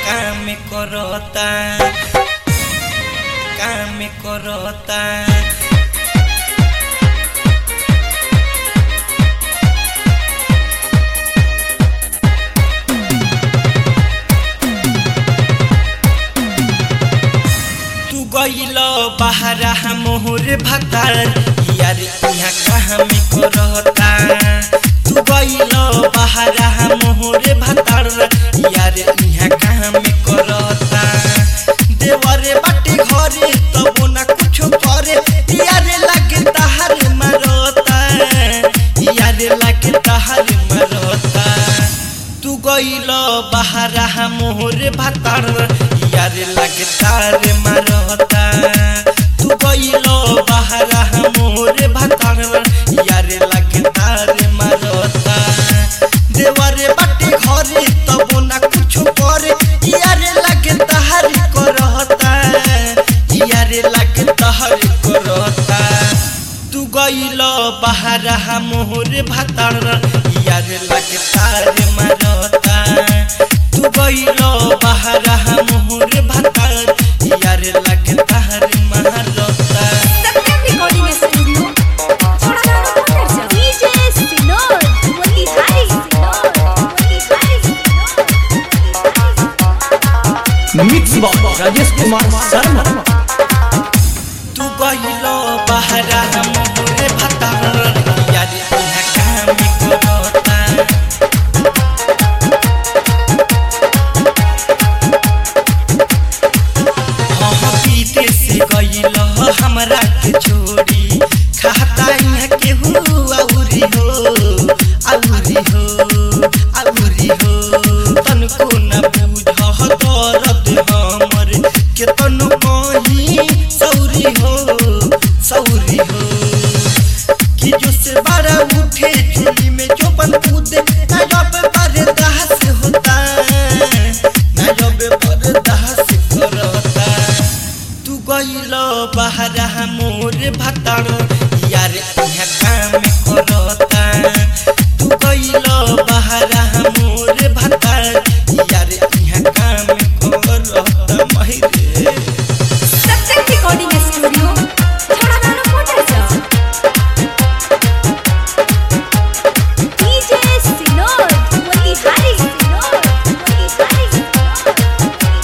काम करता काम करता तू गइल बहरा मोहर भतार यार यहाँ कहाँ में करता तू गइल बहरा मोहर भतार यार यहाँ कहाँ में करता देवरे बाटे घरे तब ना कुछ करे यार लगे तहार मरता यार लगे तहार मरता तू गइल बहरा मोहर भतार यार लगे तार मरता तू गइल बहरा मोहर भतार यार लगे तार मरता देवरे बाटे घरे तब ना कुछ करे यार लगे तहार करता यार लगे तहार करता तू गइल बहरा मोहर भतार यार लगे तार मरता तू गइल बहरा मोहर भतार यार लगे तार मरता सत्यम रिकॉर्डिंग स्टूडियो छोड़ाना पड़ता है डीजे सिनोर वही हाई सिनोर वही हाई मिक्स बॉक्स राजेश कुमार शर्मा तू गइल बहरा मोहर भतार यार यहाँ काम करता हम पीते से गइल हमरा के छोड़ी खाता यहाँ के हो औरी हो औरी हो औरी हो तनको न बुझ दर्द हमर के तनु कहीं सौरी हो सौरी हो कि जो से बड़ा उठे चुली में जो बन कूदे ना जब बर्दाश्त होता ना जब बर्दाश्त करता तू गइल बहरा मोर भतार यार यहाँ काम करता तू गइल बहरा मोर भतार यार यहाँ काम करता महिरे सत्यम रिकॉर्डिंग स्टूडियो छोड़ाना पड़ता है डीजे सिनोर वही हाई सिनोर वही हाई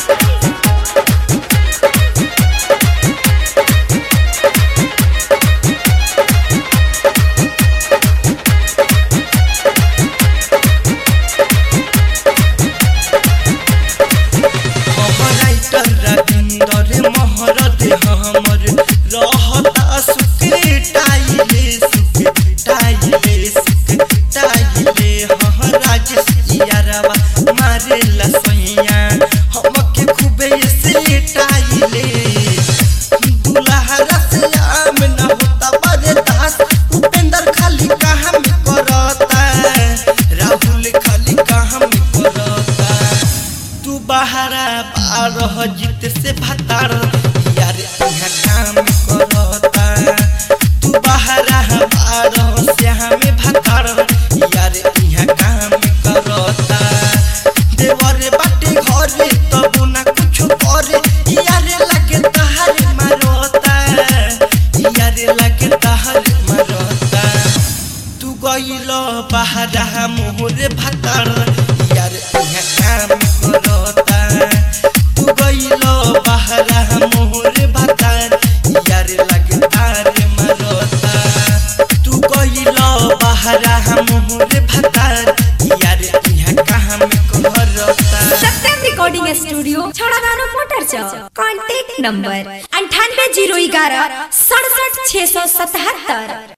राइटर रविंदर महरत हमर रहता सुखे टाइले सुखे टाइले सुखे टाइले हाँ राजेश यारवा मारे लसैया हमके खूबे से टाइले दुल्हा से आम न होता बर्दाश्त उपेंद्र खाली काम करता राहुल खाली काम करता तू बहरा बारह जीत से भतार यार यहाँ काम करता तू बहरा बारह से हमें भतार यार यहाँ काम करता देवर बाटे घरे तब ना कुछ करे यार लगे तहार मरता यार लगे तहार मरता तू गइल बहरा मोहर भतार यार यहाँ काम करता तू गइल बहरा मोहर भतार यार लगातार मरता तू गइल बहरा मोहर भतार यार यहाँ काम करता सत्यम रिकॉर्डिंग स्टूडियो छोड़ाना मोटर चौक कॉन्टैक्ट नंबर अंठानवे जीरो ग्यारह सड़सठ छः सौ सतहत्तर